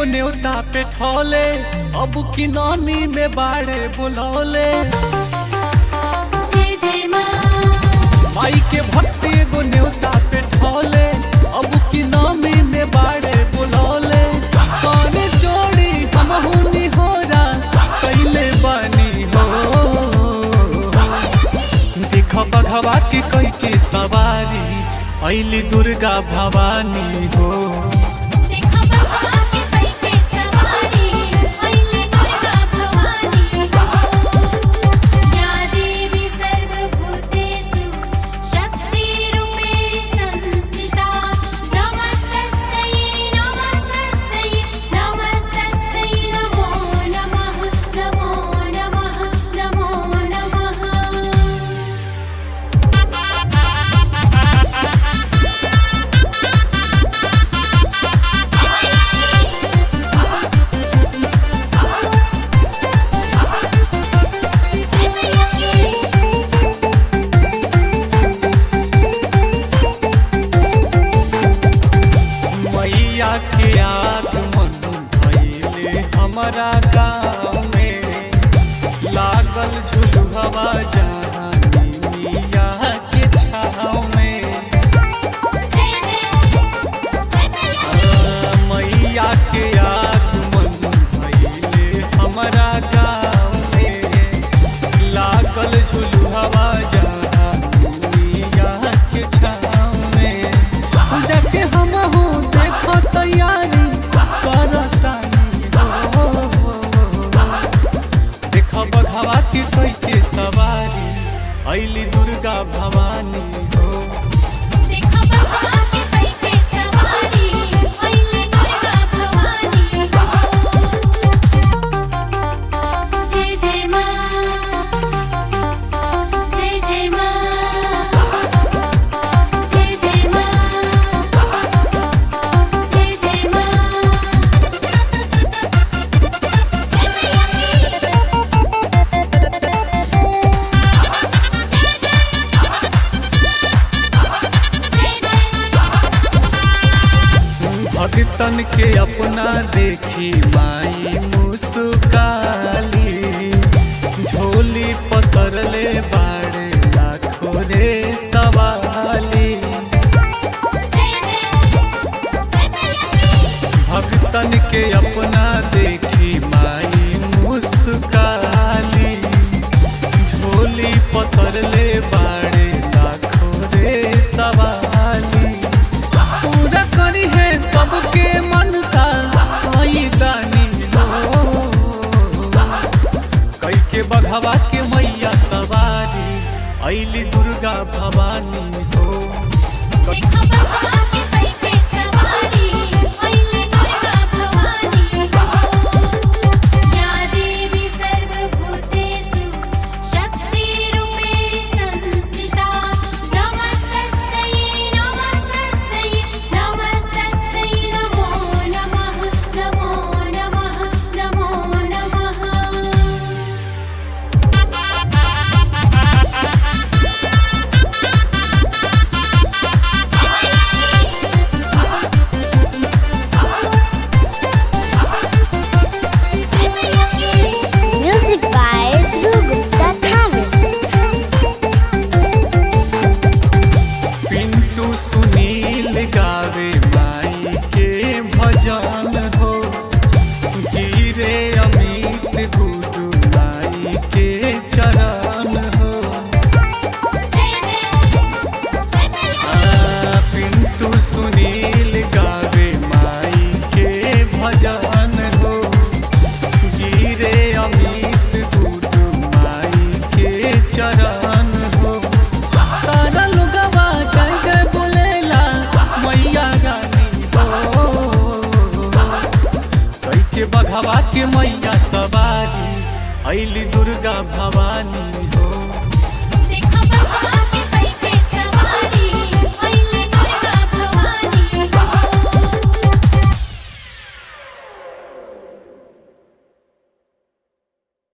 एगो न्योता पे ठौले अब की नामी में बाड़े बुलौले जय जय माँ माई के भक्ति एगो न्योता पे ठौले अब की नामी में बाड़े बुलौले कौन जोड़ी हम हुनी होरा कैले बनी हो देख बघवा के कई के सवारी ऐली दुर्गा भवानी हो देखा बघवा के कई के सवारी अइले दुर्गा भवानी या देवी सर्वभूतेषु शक्तिरूपेण संस्थिता नमस्तस्यै नमस्तस्यै नमस्तस्यै नमो नमः नमो नमः नमो नमः मैया के आगमन भइले हमारा गाँव में लागल झुलुहवा जानी मिया के छाँव में आ, मैया के आगमन भइले हमारा गाँव में लागल झुलुहवा जानी मिया के छाँव में जाके हम हो देखो तैयारी करतानी हो देख बघवा के कोई के सवारी ऐली दुर्गा भवानी हो देखा बघवा के कई के सवारी अइले दुर्गा भवानी जय जय माँ जय जय माँ जय जय माँ जय जय माँ भगतन के अपना देखी माई मुस्काली झोली पसरले बाड़े लाखो रे सवाली भगतन के अपना देखी माई मुस्काली झोली पसरले बाड़े लाखो रे सवाली पूरा करी है सबके मनसा आई दानी लो कई के बघवा के मैया सवारी ऐली दुर्गा भवानी हो देखा बघवा के कई के सवारी अइले दुर्गा भवानी या देवी सर्वभूतेषु शक्तिरूपेण संस्थिता नमस्तस्यै नमस्तस्यै नमस्तस्यै नमो नमः नमो नमः नमो नमः Music by Dhruv Gupta Thamel. Pintu Sunil गावे माई के भजन हो गिरे अमित गुरु माई के चरण हो आ, पिंटू सुनील गावे माई के भजन हो गिरे अमित गुरु माई के चरण हो सारा लोगवा जय जय बोलेला मैया रानी हो कई के बघवा के मैया सवारी ऐली दुर्गा भवानी